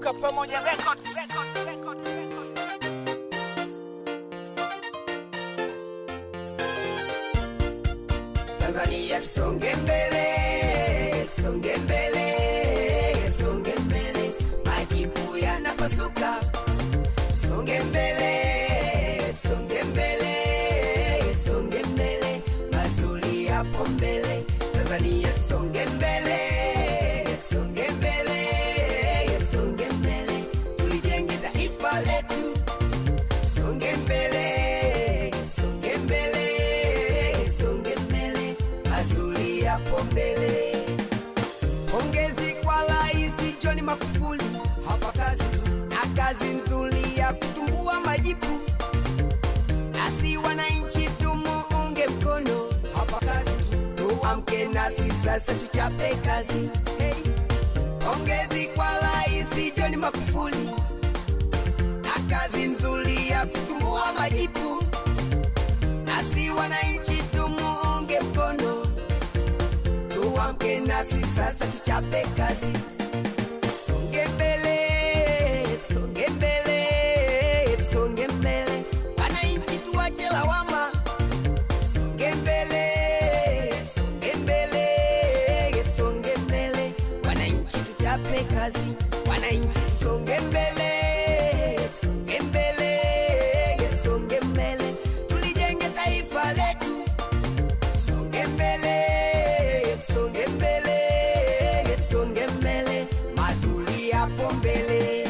Tuka pamoja records. Tanzania tusonge mbele, tusonge mbele, tusonge mbele, majibu yanapasuka. Tusonge mbele, tusonge mbele, tusonge mbele, mazuri yapo mbele. Tanzania tusonge mbele, tusonge mbele, tusonge mbele, tulijenge taifa letu. Songe mbele, songe mbele, songe mbele, mazuri yapo mbele. Pongezi kwa Rais John Magufuli, hapa kazi tu na kazi nzuri ya kutumbua majibu, nasi wananchi tumuunge mkono, hapa kazi tu, tuamke nasi sasa tuchape kazi. Hey. Pongezi kwa Rais John Magufuli na kazi nzuri ya kutumbua majibu, nasi wananchi tumuunge mkono, tuamke nasi sasa tuchape kazi. Songe mbele, songe mbele, songe mbele, wananchi tuache lawama. Songe mbele, songe mbele, songe mbele, wananchi tuchape kazi. Wananchi songe mbele, songe mbele, songe mbele, tulijenge taifa letu. Songe mbele, songe mbele, songe mbele, mazuri yapo mbele.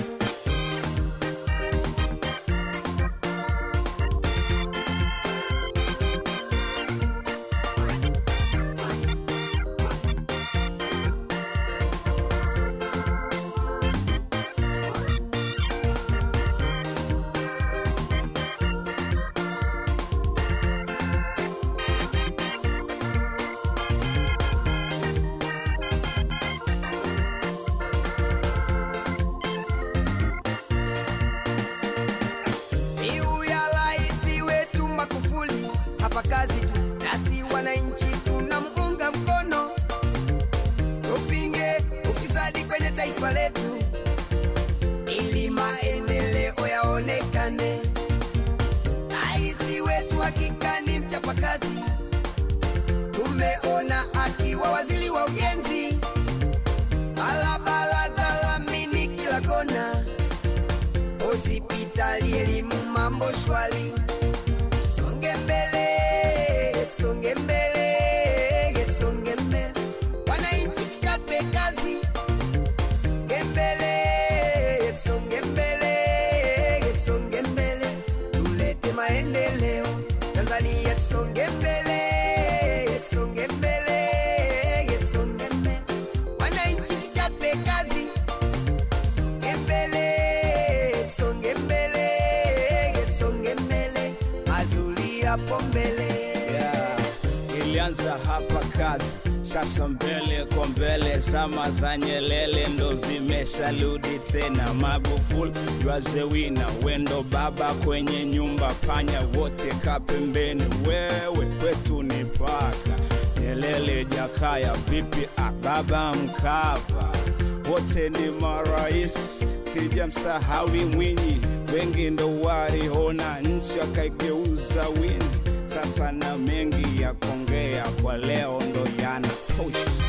Mbiu ya rais wetu Magufuli, hapa kazi tu, nasi wananchi tunamuunga mkono, tupinge ufisadi kwenye taifa letu ili maendeleo yaonekane. Rais wetu hakika ni mchapakazi, tumeona akiwa waziri wa ujenzi, barabara za lamini kila kona hospitali, elimu, mambo shwari. Songe mbele, songe mbele, songe mbele, wananchi tuchape kazi. Songe mbele, songe mbele, songe mbele, tulete maendeleo Tanzania. Tusonge mbele, songe mbele, songe mbele, wananchi tuchape kazi songe mbele, songe mbele, songe mbele, mazuri yapo mbele. Yeah. Ilianza hapa kazi, sasa mbele kwa mbele, zama za Nyelele ndo zimesharudi tena. Magufuli ywaze wina, wendo baba kwenye nyumba, panya wote kapembeni, wewe kwetu ni paka. Nyelele, Jakaya, vipi ababa Mkapa, wote ni marais, sijamsahawi Mwinyi, wengi ndo waliona nchi wakaigeuza wini. Sasa na mengi ya kuongea kwa leo ndo yana push.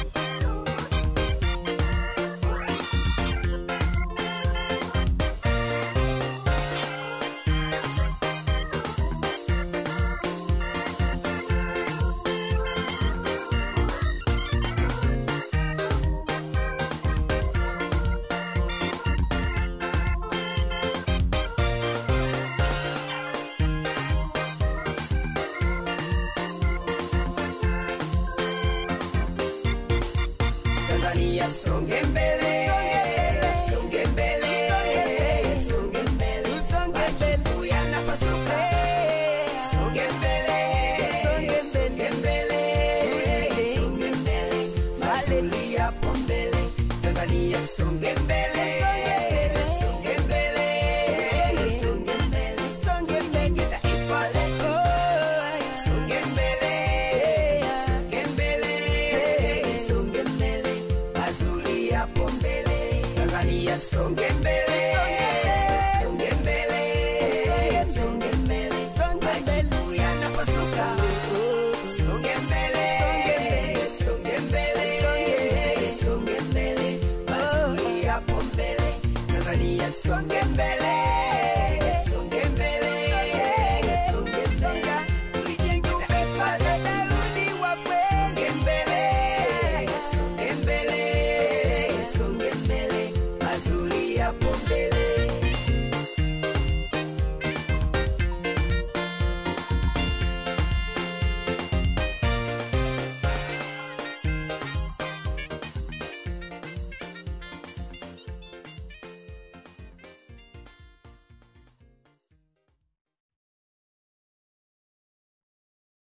kwa soka